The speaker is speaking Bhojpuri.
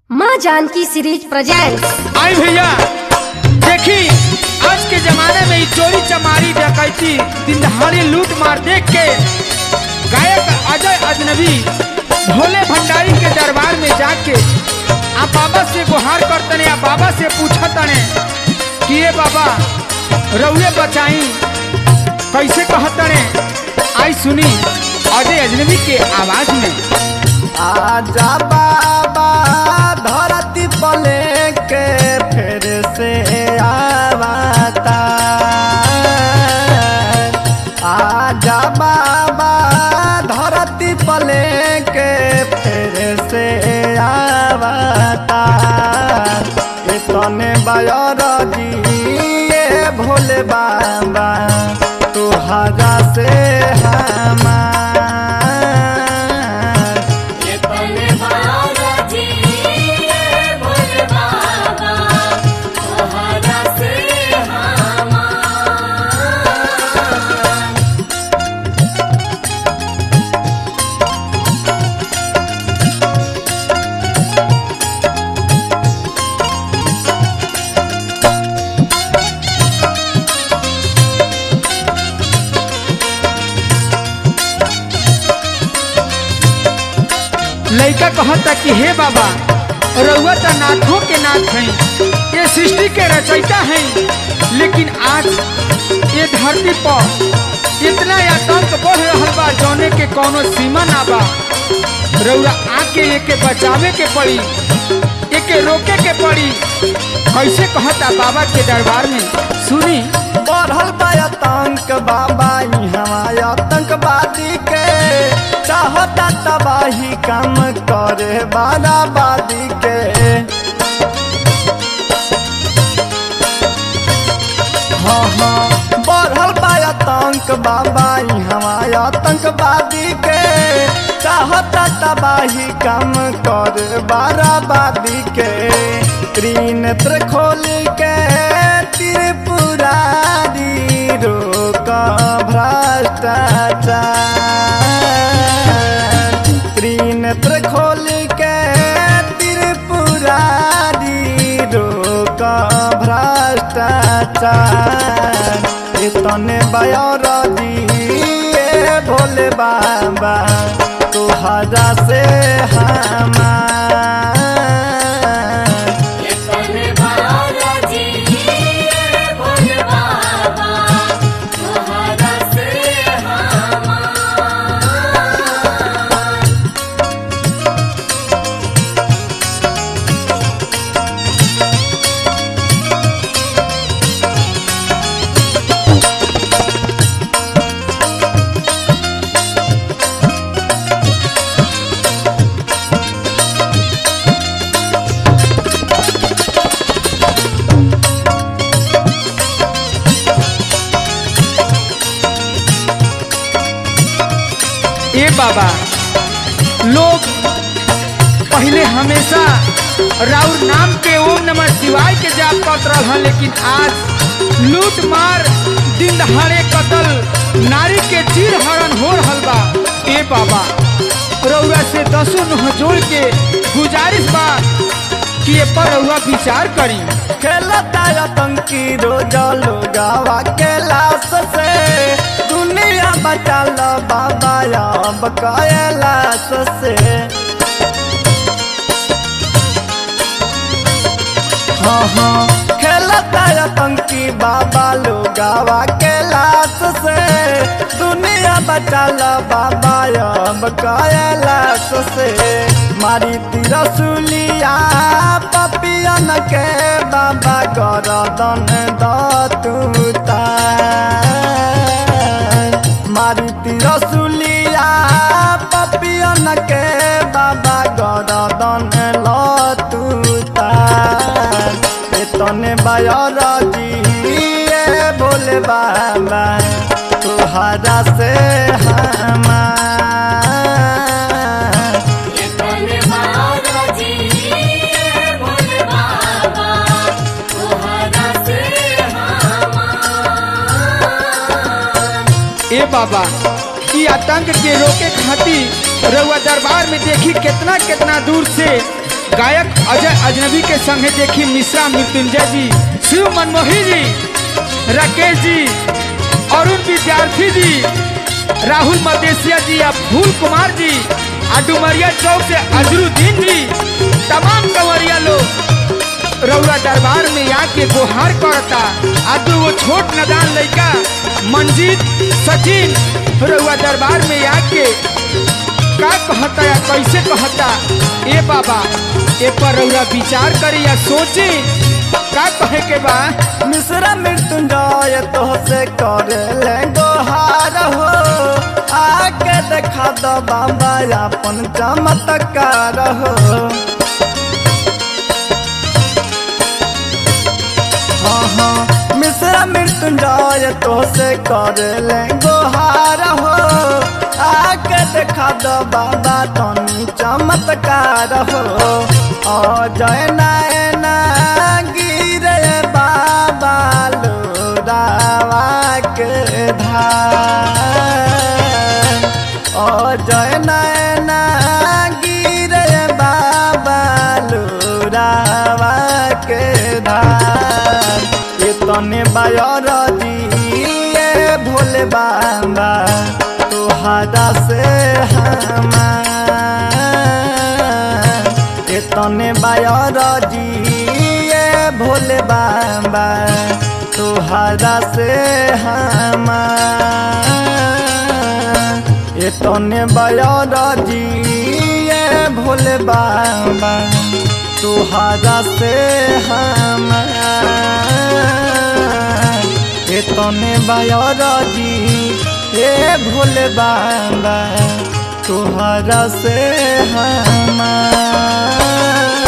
माँ जानकी सीरीज प्रेजेंट्स आई भैया देखी आज के जमाने में ई चोरी चमारी डकैती दिन दहाड़ी लूट मार देख के गायक अजय अजनबी भोले भंडारी के दरबार में जाके आ बाबा से गुहार करतने आ बाबा से पूछतने कि ये बाबा रउए बचाई कैसे कहतने आई सुनी अजय अजनबी के आवाज में आजा बाबा धरती पले के फिर से आवता आजा बाबा धरती पले के फिर से आवता इतने बायर दिए भोले बाबा तुहरा से हमार लड़का कहता कि हे बाबा रउआ तो नाथों के नाथ हैं ये सृष्टि के रचयिता हैं लेकिन आज ये धरती पर इतना आतंक बढ़ रहा बा जौने के कोनो सीमा ना बा रउआ आके एके बचावे के पड़ी एके रोके के पड़ी कैसे कहता बाबा के दरबार में सुनी बढ़ल बा आतंक बाबा हमारे आतंकवादी के चाहता तबाही कम करे बाराबादी के हाँ हाँ बढ़ल बा आतंक बाबा हमारे आतंकवादी के चाहता तबाही कम कर बाराबादी के त्रिनेत्र खोल के त्रिपुरारी रोक भ्रष्टाचार त्रिनेत्र खोल के त्रिपुरारी रोक भ्रष्टाचार इतने बयर दिए भोले बाबा तुहरा से हमार ए बाबा लोग पहले हमेशा राउर नाम के ओम नमः शिवाय के जाप करत रहल लेकिन आज लूट मार दिन दहाड़े कतल नारी के चीर हरण हो रहल बा ए बाबा रउआ से दसों नुह जोड़ के गुजारिश बा कि ए पर रउआ विचार करी खेलता आतंकी रोज लोगावा के लाश से दुनिया बचाल बाबा अब कैलाश से हाँ हाँ खेलता आतंकी बाबा लोगावा के लाश से दुनिया बचाल बाबा अब कैलाश से मारी तिरसुलिया पपियन के बाबा गरदन दतुता मारी तिरसुलिया पपियन के बाबा गरदन लतुता एतने बायर दिए भोले बाबा तुहरा से हमार ए बाबा ई आतंक के रोके खातिर रउआ दरबार में देखी कितना कितना दूर से गायक अजय अजनबी के संगे देखी मिश्रा मृत्युंजय जी शिव मनमोही जी राकेश जी अरुण विद्यार्थी जी राहुल मदेशिया जी या फूल कुमार जी आ डुमरिया चौक से अजरुद्दीन जी तमाम कंवरिया लोग रउरा दरबार में आके गुहार करता आ दू वो छोट नदान लड़का मंजीत सचिन रउआ दरबार में आके का कहता या कैसे कहता ए बाबा ए पर रउरा विचार करी या सोची का कहे के बा मिश्रा मृत्युंजय तो से कर ले गोहार हो आके देखा दो बाबा अपन चमत्कार हो हाँ हाँ मिश्रा मृत्युंजय तो से कर ले गोहार हो आके देखा दो बाबा तनी चमत्कार हो अजय नयना गिरे बाबा लोरावा के धार अजय नयना गिरे बाबा लोरावा के धार ये तने बायर दिए भोले बाबा तोहरा से हमार ये तने बायर दिए भोले बाबा तोहरा से हमार ये तने बायर दिए भोले बाबा तोहरा से हमार ये तने बायर दी हे भोले बाबा तोहरा से हमार